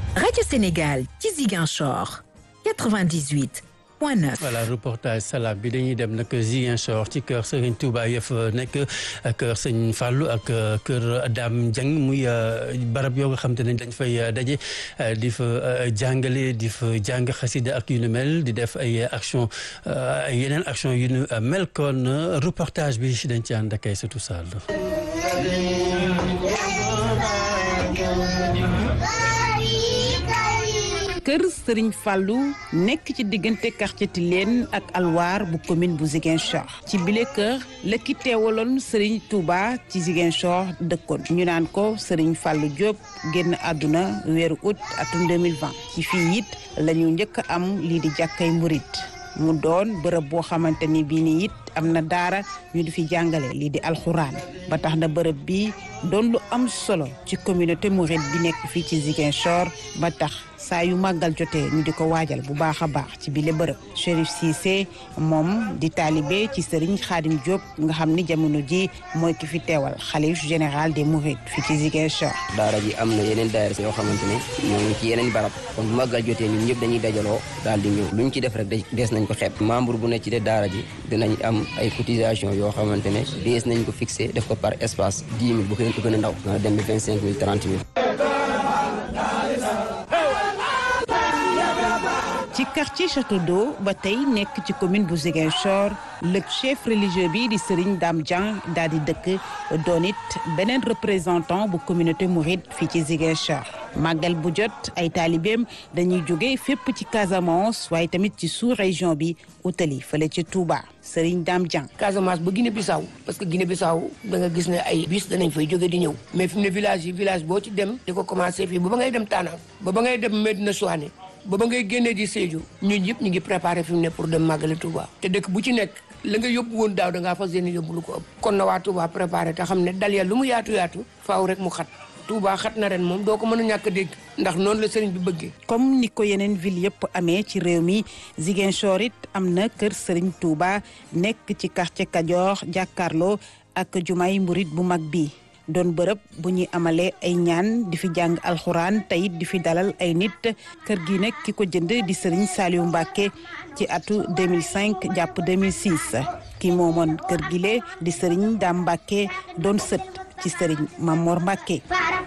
Radio Sénégal ci Ziguinchor 98 point 9. voilà reportage salam bi dañuy dem nag Ziguinchor ci kër Serigne Touba yëf nekk kër Sëñ Fallou ak kër Dame Dieng muy barab yoo nga xam te ne dañ fay daje di fa jàngale di fa jàng xasida ak yu nu mel di def ay action yeneen action yu nu mel kon reportage bi dañ ci ànd ak ay surtout Sall. kër Serigne Fallou nekk ci diggante quartier Tilène ak Alwar bu commune bu Ziguinchor ci bile kër la ki teewaloon Serigne Touba ci Ziguinchor dëkkoon ñu naan ko Serigne Fallou Diop génn àdduna weeru août atum 2020 ci fii it la ñu njëkk a am lii di jàkkay murit mu doon bërëb boo xamante ni bii nii it am na daara ñu di fi jàngale lii di alxuraan ba tax na bërëb bi doon lu am solo ci communauté mouride bi nekk fii ci Ziguinchor ba tax saa yu màggal jotee ñu di ko waajal bu baax a baax ci bile bërëb Chérif Cissé moom di taalibe ci Serigne Khadim Diop nga xam ni jamono ji mooy ki fi teewal xalif général des mourides fii ci Ziguinchor. daara ji am na yeneen daara yoo xamante ne ñoo ngi ci yeneen barab kon bu màggal jotee ñun ñëpp dañuy dajaloo daal di ñëw luñ ci def rek dees nañ ko xeeb membre bu nekk ci de daara ji dinañ am ay cotisation yoo xamante ne dees nañ ko fixé def ko par espace dix mille bu ko gën a ndaw nga dem ba vingt cinq mille trente mille ci quartier Château d'eau ba tey nekk ci commune bu Ziguinchor le chef religieux bi di Serigne Dame Dieng daal di dëkk doon it beneen représentant bu communauté mouride fii ci Ziguinchor màggal bu jot ay taalibeem dañuy jóge fépp ci Casamance waaye tamit ci sous région bi utali fële ci Touba Serigne Dame Dieng. Casamance ba Guinée Bissau parce que Guinée Bissau da nga gis ne ay bis danañ fay jóge di ñëw mais fi mu ne village yi village boo ci dem di ko commencé fii ba ba ngay dem Tana ba ba ngay dem Medina Souane ba ba ngay génnee di Sédhiou ñun ñëpp ñu ngi préparé fi mu ne pour dem màggali Touba te dëkk bu ci nekk la nga yóbbu woon daaw da ngaa fas yéene yóbbu lu ko ëpp kon na waa Touba préparé te xam ne dal ya lu mu yaatu yaatu faaw rek mu xat Touba xat na ren moom doo ko mën a ñàkk a dégg ndax noonu la sëriñ bi bëggee. comme ni ko yeneen ville yëpp amee ci réew mi Ziguinchor it am na kër sëriñ Touba nekk ci quartier Kajoor jàkkaarloo ak jumaay murit bu mag bi doon bërëb bu ñuy amalee ay ñaan di fi jàng alxuraan teyit di fi dalal ay nit kër gi nag ki ko jënd di sëriñ Saliou Mbacke ci atu 2005 jàpp 2006 ki moomoon kër gi lee di sëriñ Dame Mbacke doon sët ci sëriñ Mamor Mbacke.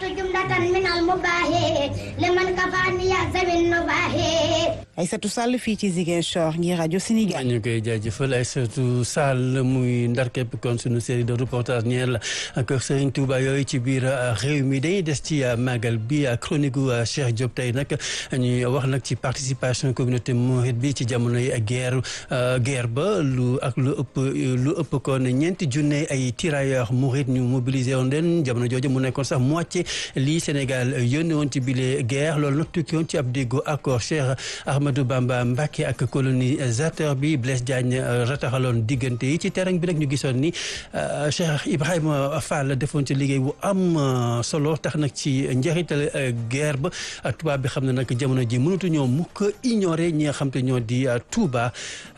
Aïssatou Sall fii ci Ziguinchor ngir rajo Sénégal. ñu koy jaajëfal Aïssatou Sall muy ndar képp kon suñu série de reportage ñeel la kër Serigne Touba yooyu ci biir réew mi dañuy des ci màggal bi chronique gu Cheikh Diop tey nag ñuy wax nag ci participation communauté mouride bi ci jamono yi guerre guerre ba lu ak lu ëpp lu ëpp kon ñeenti junne ay tirailleurs mouride ñu mobilisé woon leen jamono jooju mu nekkoon sax moitié lii Sénégal yónnee woon ci bile guerre loolu nag tukki woon ci ab déggoo accord Cheikh Ahmadou Bamba Mbacké ak colonisateur bi Blaise Diagne rataxaloon diggante yi ci terrain bi nag ñu gisoon ni Cheikh Ibrahima Fall defoon ci liggéey bu am solo tax nag ci njeexital guerre ba tubaab bi xam ne nag jamono ji mënatu ñoo mukk ignorer ñi nga xam te ñoo di Touba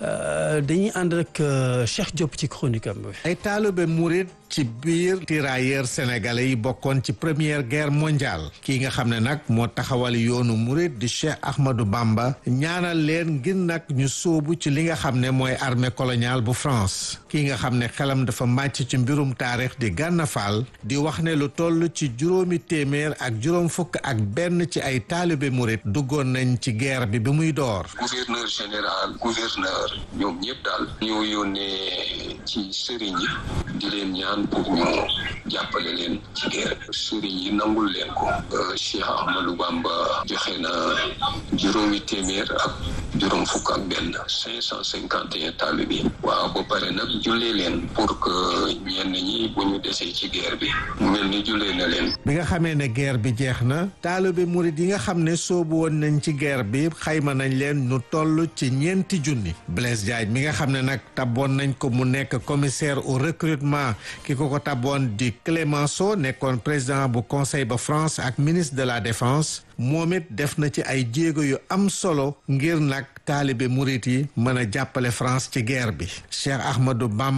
dañuy ànd rek Cheikh Diop ci chronique am bi ay taalibe murid ci biir tirailleurs sénégalais yi bokkoon ci première guerre mondiale kii nga xam ne nag moo taxawal yoonu murid di Cheikh Ahmadou Bamba ñaanal leen ngir nag ñu sóobu ci li nga xam ne mooy armée coloniale bu France kii nga xam ne xelam dafa màcc ci mbirum taarix di Gana Fall di wax ne lu toll ci juróomi téeméer ak juróom fukk ak benn ci ay taalibe murid duggoon nañ ci guerre bi bi muy door. gouverneur général gouverneur ñoom ñëpp daal ñoo yónnee ci sëriñ yi di leen ñaan pour ñu jàppale leen ci guerre sëriñ yi nangul leen ko Cheikh Ahmadou Bamba joxe na juróomi téeméer ak juróom fukk ak benn cinq cent cinquante et un taalibe bi waaw ba pare nag jullee leen pour que ñenn ñi bu ñu desee ci guerre bi mu mel ni jullee na leen bi nga xamee ne guerre bi jeex na taalibe murid yi nga xam ne soobu woon nañ ci guerre bi xayma nañ leen ñu toll ci ñeenti junni Blaise Diagne mi nga xam ne nag tabboon nañ ko mu nekk commissaire au recrutement ki ko ko tabboon di Clémenceau nekkoon président bu conseil ba France ak ministre de la défense moom it def na ci ay jéego yu am solo ngir nag taalibe murit yi mën a jàppale France ci guerre bi Cheikh Ahmadou Bamba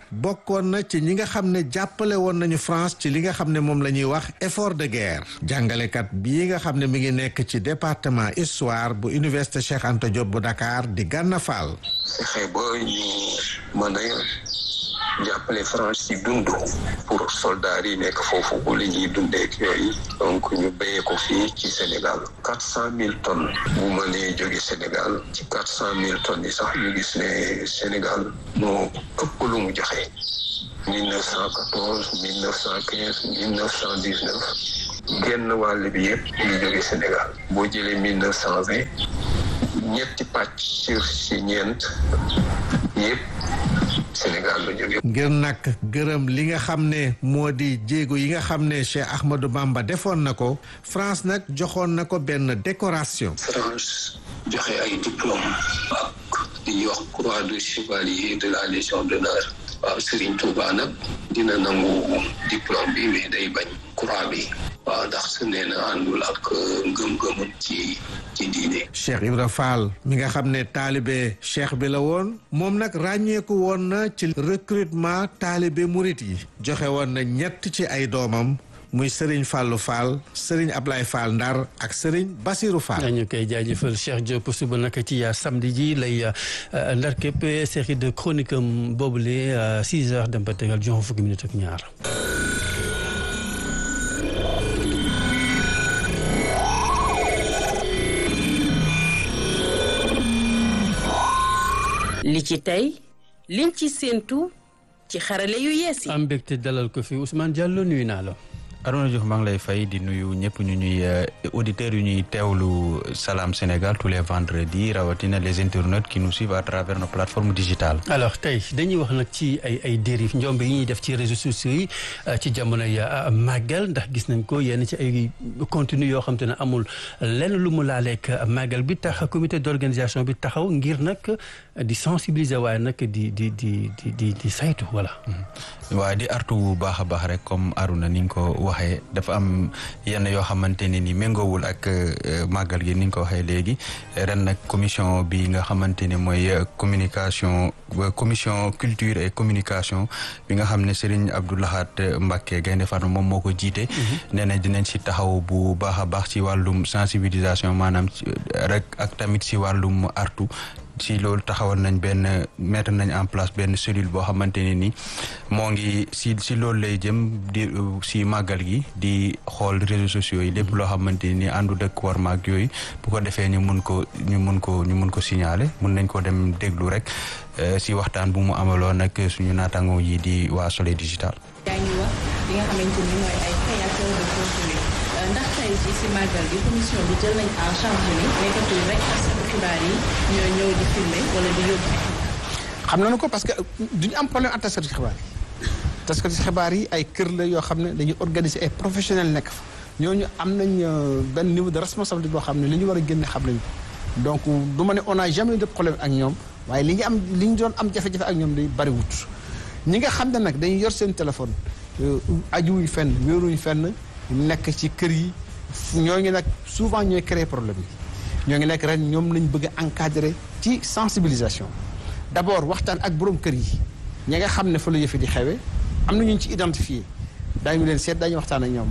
bokkoon na ci ñi nga xam ne jàppale woon nañu France ci li nga xam ne moom la ñuy wax effort de guerre jàngalekat bii nga xam ne mi ngi nekk ci département histoire bu université Cheikh Anta Diop bu Dakar di Gànna Fall fexe ba ñu mën a jàppale France ci dund pour soldats yi nekk foofu bu li ñuy dundeek yooyu donc ñu béyee ko fii ci Sénégal quatre cent mille tonnes bu mënee jóge Sénégal ci quatre cent mille tonnes yi sax ñu gis ne Sénégal moo ëpp lu mu joxe mille neuf cent quatorze mille neuf cent quinze mille neuf cent dix neuf genn wàll bi yëpp ñu jóge Sénégal boo jëlee mille neuf cent vingt ñetti pàcc sur si ñeent yëpp Sénégal la jóge ngir nag gërëm li nga xam ne moo di jéego yi nga xam ne Cheikh Ahmadou Bamba defoon na ko France nag joxoon na ko benn décoration France joxe ay diplôme ak li ñuy wax croix de chevalier de la légion d'honneur waaw Serigne Touba nag dina nangu diplôme bi mais day bañ croix bi waaw ndax su nee na àndul ak ngëm-ngëmam ci ci diine Cheikh Ibra Fall mi nga xam ne taalibe cheikh bi la woon moom nag ràññeeku woon na ci recrutement taalibe murit yi joxe woon na ñett ci ay doomam muy Serigne Fallou Fall Serigne Ablaye Fall Ndar ak Serigne Basirou Fall. dañu koy jaajëfal Cheikh Diop suba naka ci samedi ji lay ndar képp série de chronique am boobule 6 heures dem ba tegal juróom fukki minutes ak ñaar. li ci tey liñ ci séentu ci xarale yu yees yi. am mbégte dalal ko fi Ousmane Diallo nuyu naa la. Arona Diouf maa ngi lay fay di nuyu ñëpp ñu ñuy auditeurs yu ñuy teewlu Salam Sénégal tous les vendredis rawatina les internautes qui nous suivent à travers nos plateformes digitales. alors tey dañuy wax nag ci ay ay dérives njombe yi ñuy def ci réseaux sociaux yi ci jamonoy màggal ndax gis nañ ko yenn ci ay contenu yoo xam te ne amul lenn lu mu laaleeg màggal bi tax comité d'organisation bi taxaw ngir nag di sensibiliser waaye nag di di di di di di saytu voilà. waaye di artu bu baax a baax rek comme Aruna ni nga ko waxee dafa am yenn yoo xamante ne ni méngoowul ak màggal gi ni nga ko waxee léegi ren nag commission bi nga xamante ne mooy communication commission culture et communication bi nga xam ne Serigne Abdou Lahad Mbacké Gaynde Fatma moom moo ko jiite. nee na dinañ si taxaw bu baax a baax ci wàllum sensibilisation maanaam rek ak tamit si wàllum artu. si loolu taxawal nañ benn mettre nañ en place benn cellule boo xamante ne ni moo ngi si si loolu lay jëm di si màggal gi di xool réseaux sociaux yi lépp loo xamante ni àndu dëkk war maag yooyu bu ko defee ñu mun ko ñu mun ko ñu mun ko signaler mun nañ ko dem déglu rek si waxtaan bu mu amaloon nag suñu naataango yi di waa Soleil Digital. yaa ngi wax li nga xamante ni mooy ay créateur de contenu ndax tey jii si màggal gi commission bi jël nañ en charge ni nekkatul rek taskatu xibaar yi ñoo ñëw di filmer wala di yóbbu xam nañu ko parce que duñu am problème ak taskatu xibaar yi taskatu xibaar yi ay kër la yoo xam ne dañuy organiser ay professionnels nekk fa ñooñu am nañ benn niveau de responsabilité boo xam ne li ñu war a génne xam nañu donc du ma ne on a jamais eu de problème ak ñoom waaye li ñu am li ñu doon am jafe-jafe ak ñoom day bariwut ñi nga xam ne nag dañuy yor seen téléphone ajuwuñ fenn wéeruñ fenn nekk ci kër yi ñoo ngi nag souvent ñooy créer problème yi ñoo ngi nekk ren ñoom lañ bëgg a encadrer ci sensibilisation d'abord waxtaan ak borom kër yi ñi nga xam ne fa la yëfe di xewe am na ñu ci identifier daañu leen seet daañu waxtaan ak ñoom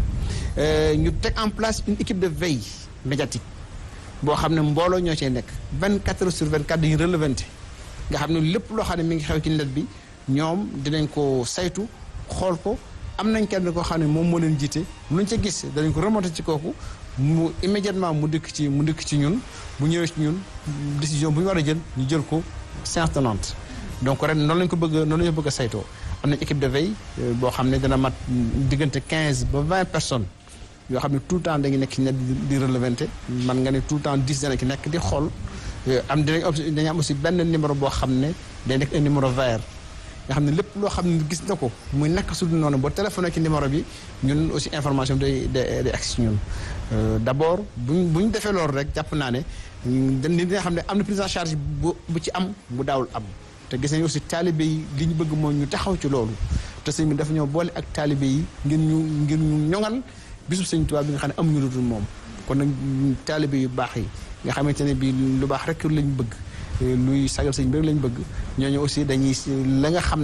ñu teg en place une équipe de veille médiatique boo xam ne mbooloo ñoo cee nekk 24 heures sur 24 dañuy relevante nga xam ne lépp loo xam ne mi ngi xew ci net bi ñoom dinañ ko saytu xool ko am nañ kenn koo xam ne moom moo leen jiite luñ ca gis danañ ko remonter ci kooku mu immédiatement mu dikk ci mu dikk ci ñun bu ñëwee ci ñun décision bu ñu war a jël ñu jël ko séance tenante donc ren noonu lañ ko bëgg noonu lañ ko bëgg a saytoo am nañ équipe de veille boo xam ne dana mat diggante 15 ba 20 personnes yoo xam ne tout le temps dañuy nekk ci net di relevanté man nga ne tout le temps 10 dana ci nekk di xool am dinañ dañu am aussi benn numéro boo xam ne day nekk un numéro vert nga xam ne lépp loo xam ne gis na ko muy nekk su dul noonu boo téléphoné ci numéro bi ñun aussi information bi day day day agsi ñun d' abord buñ bu ñu defee loolu rek jàpp naa ne dañ dina xam ne am na prise en charge bu bu ci am bu daawul am te gis nañu aussi taalibe yi li ñu bëgg mooy ñu taxaw ci loolu te sëñ bi dafa ñoo boole ak taalibe yi ngir ñu ngir ñu ñoŋal bisub sëñ Tuubaa bi nga xam ne amuñu lu dul moom kon nag taalibe yu baax yi nga xamante ne bii lu baax rek lañ bëgg luy sagal sëñ bi rek lañ bëgg ñooñu aussi dañuy la nga xam ne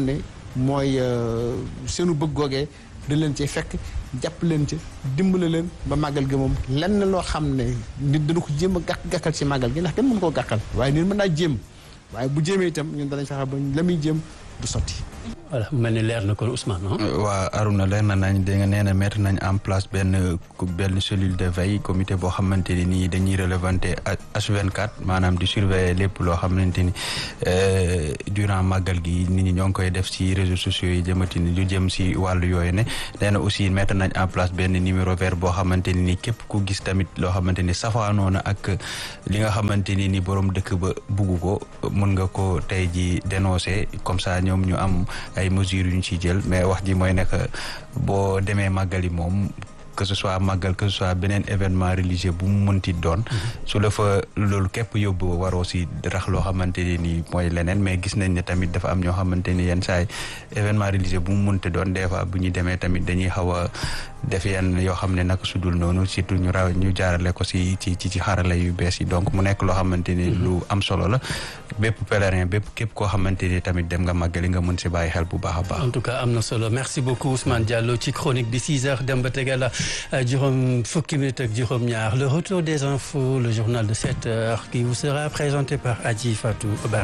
mooy seenu bëgg googee dañ leen cee fekk jàpp leen ci dimbale leen ba màggal gi moom lenn loo xam ne nit dana ko jéem a gàkk gàkkal ci màggal gi ndax kenn mënu koo gàkkal waaye nit mën naa jéem waaye bu jéemee itam ñun danañ fexe ba la muy jéem du sotti. voilà mel ni leer na kon Ousmane waa Aruna leer na nañ da nga nee na mettre nañ en place benn benn cellule de veille comité boo xamante ni nii dañuy relevanté H24 maanaam di surveiller lépp loo xamante ni durant màggal gi nit ñi ñoo ngi koy def si réseaux sociaux yi jëmati ni lu jëm si wàllu yooyu ne nee na aussi mettre nañ en place benn numéro vert boo xamante ni nii képp ku gis tamit loo xamante ni safaanoo na ak li nga xamante ni ni borom dëkk ba bugg ko mën nga ko tey ji dénoncer comme ça ñoom ñu am ay mesures yu ñu ciy jël mais wax ji mooy nekk boo demee màggali moom que ce soit màggal que ce soit beneen événement religieux bu mu mënti doon su la fa loolu képp yóbbu waroo si rax loo xamante ni nii mooy leneen mais gis nañ ne tamit dafa am ñoo xamante ni yenn saay événement religieux bu mu mënti doon des fois bu ñu demee tamit dañuy xaw a def yenn yoo xam ne naka sudul noonu surtout ñu raw ñu jaarale ko si ci ci ci xarala yu bees yi donc mu nekk loo xamante ni lu am solo la bépp pèlerin bépp képp koo xamante ni tamit dem nga màggali nga mën si bàyyi xel bu baax a baax. en tout cas am na solo merci beaucoup Ousmane Diallo ci chronique bi 6 heures dem ba tegal juróom fukki minutes ak juróom ñaar le retour des infos le journal de 7 heures qui vous sera présenté par Adji Fatou Bari.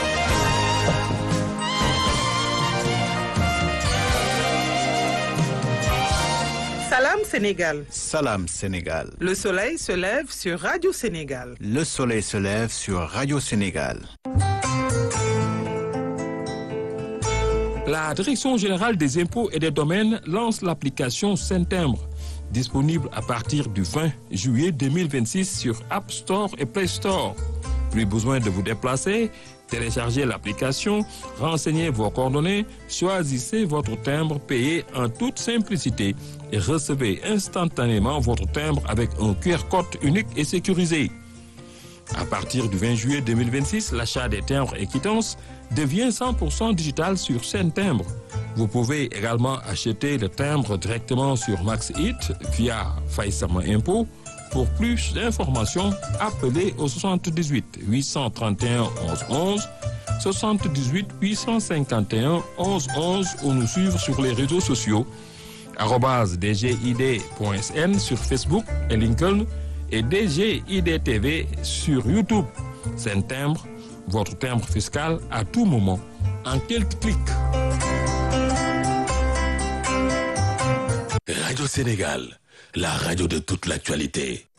Salam Sénégal. Salam Sénégal. Le soleil se lève sur Radio Sénégal. Le soleil se lève sur Radio Sénégal. La Direction générale des impôts et des domaines lance l'application Saint-Timbre, disponible à partir du 20 juillet 2026 sur App Store et Play Store. Plus besoin de vous déplacer, téléchargez l'application, renseignez vos coordonnées, choisissez votre timbre payé en toute simplicité et recevez instantanément votre timbre avec un QR code unique et sécurisé. À partir du 20 juillet 2026, l'achat des timbres et quittances devient 100% digital sur Saint Timbre. Vous pouvez également acheter le timbre directement sur MaxHit via Faïsama Impôt. Pour plus d'informations, appelez au 78 831 11 11, 78 851 11 11 ou nous suivre sur les réseaux sociaux dgid.sn sur Facebook et LinkedIn et DGIDTV sur YouTube. C'est un timbre, votre timbre fiscal à tout moment, en quelques clics. Radio Sénégal, la radio de toute l'actualité.